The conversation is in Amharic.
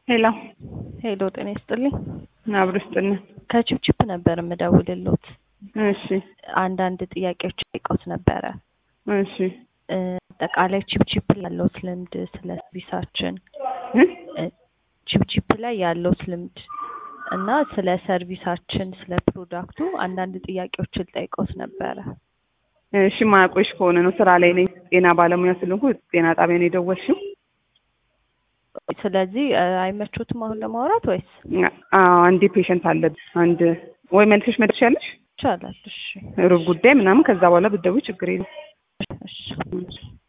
ሄሎ ሄሎ ጤና ይስጥልኝ። አብሮ ይስጥልን። ከቺፕቺፕ ነበር የምደውልሎት። እሺ አንዳንድ ጥያቄዎች ጠይቀውት ነበረ። እሺ እ፣ አጠቃላይ ቺፕቺፕ ላይ ያለውት ልምድ ስለ ሰርቪሳችን እ? እ፣ ቺፕቺፕ ላይ ያለውት ልምድ እና ስለ ሰርቪሳችን ስለ ፕሮዳክቱ አንዳንድ ጥያቄዎችን ጠይቀውት ነበረ። እሺ ማያቆሽ ከሆነ ነው ስራ ላይ ነኝ። ጤና ባለሙያ ስለሆንኩ ጤና ጣቢያ ነው የደወልሽው? ስለዚህ እ፣ አይመቾትም አሁን ለማውራት ወይስ አዎ አንዴ ፔሸንት አለብኝ። አንድ ወይ መልሰሽ መድረሻለሽ ይቻላል? እሺ ሩብ ጉዳይ ምናምን ከዛ በኋላ ብትደውይ ችግር የለም። እሺ